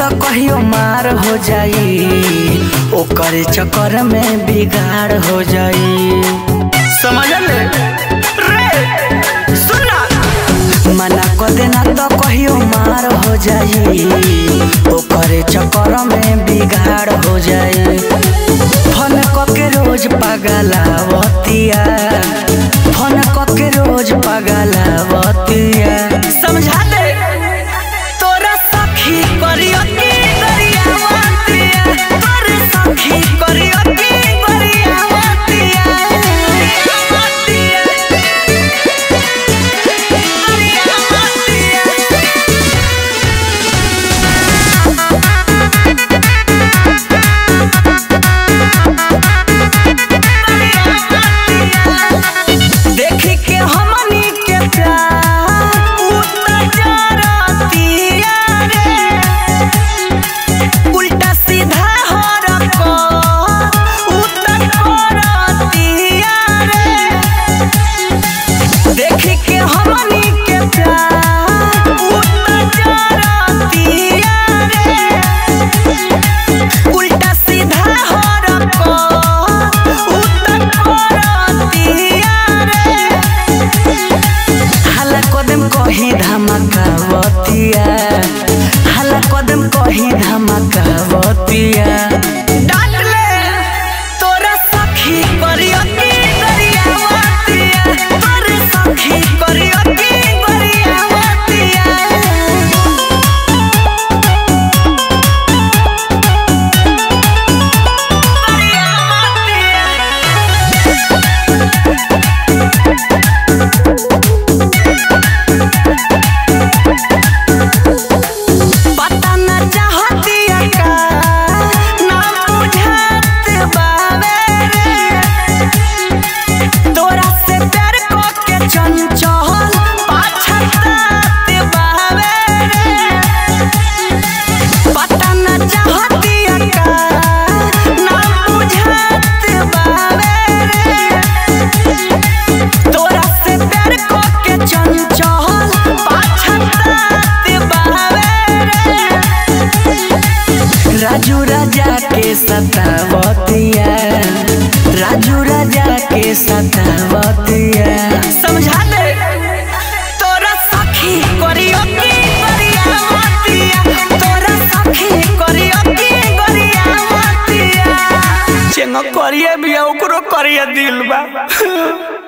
तो कहियो मार हो जाई ओकर चक्कर में बिगाड़ हो जाई समझ ले रे सुना मना कर देना तो कहियो मार हो जाई ओकर चक्कर में बिगाड़ हो जाई फोन के रोज पगलावतिया फोन के रोज पगलावतिया समझा दे तोरा सखी करियो की गरियावतिया तोर सखी करियो की गरियावतिया देखी के हमनी के प्यार उतर जरतिया रे उल्टा सीधा हो रखो उतर करतिया रे देखी के हमनी के प्यार उतर जरतिया रे उल्टा सीधा हो रखो उतर करतिया रे हला कदम कही धमकावतिया हला कदम कही धमकावतिया डांट ले तोरा सखी करियो की गरियावतिया तोर सखी करियो की गरियावतिया पता न चाहतिया का ना बुझात बावे रे तोरा से प्यार को के चंचल पाछतात बावे रे पता न चाहतिया का ना बुझात बावे रे तोरा से प्यार को के चंचल पाछतात बावे रे राजू राजा के सतावतिया राजू राजा के सतावतिया समझा दे तोरा सखी करियो की गरियावतिया तोरा सखी करियो की गरियावतिया चेंगो करिए बिया ओकरो करिए दिल बा